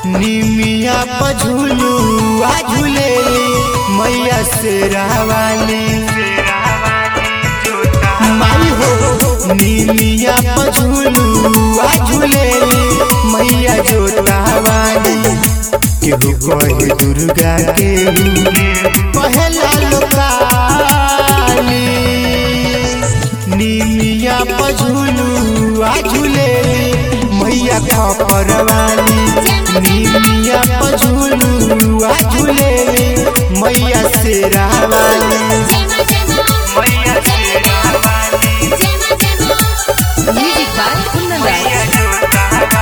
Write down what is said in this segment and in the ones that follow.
निमिया पझुलू आ झूलेली मैया से रावाली माई हो निमिया पझुलू आ झूलेली मैया जोतावाली केहू कहे दुर्गा केहू पहला लोकाली निमिया पझुलू आ झूलेली मैया खपरवाली निमिया पझुलू आ झूलेली मैया से रावाली Music by Kundan Raj.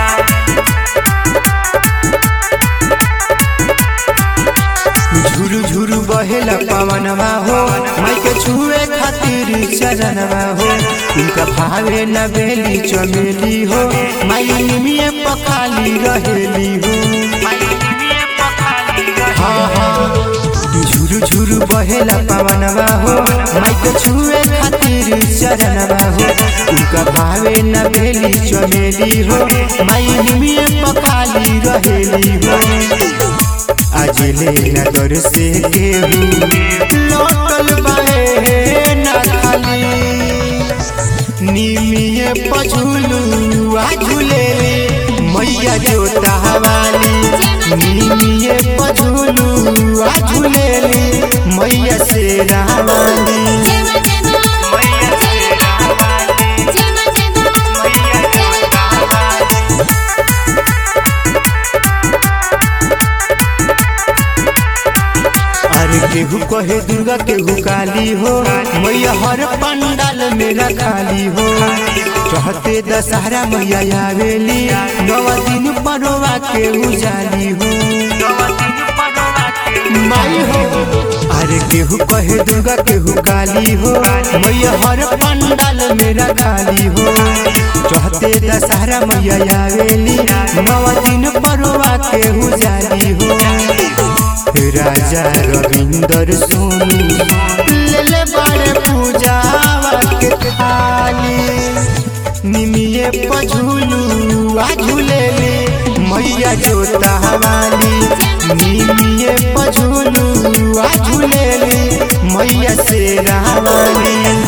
झुरु झुरु बहेला पवनवा हो माई के छुए खातिर चरणवा हो उनका भावे न बेली चमेली हो माई निमिये पखाली रहेली हो हाँ हाँ झुरु झुरु बहेला पवनवा हो माई के छुए खातिर चरणवा हो उनका भावे न बेली चमेली हो माई निमिये पखाली रहेली हो आज लेना दर से केहू लौटल बाहे ना खाली निमिये पझुलू आ झूलेली मैया जोता वाली निमिये पझुलू आ झूलेली मैया से रावाली अरे केहू कहे दुर्गा केहू काली हो मैया हर पंडाल मेरा खाली हो कहते दशहरा मैया आवेली नव दिन परोवा के उजाली हो माई हो अरे केहू कहे दुर्गा केहू काली हो मैया हर पंडाल मेरा खाली हो कहते दशहरा मैया आवेली नव दिन परोवा के उजाली हो राजा रविंदर सोनी ले बड़े पूजावा के थाली निमिये पझुलू आ झूलेली मैया जोता वाली निमिये पझुलू आ झूलेली मैया से रावाली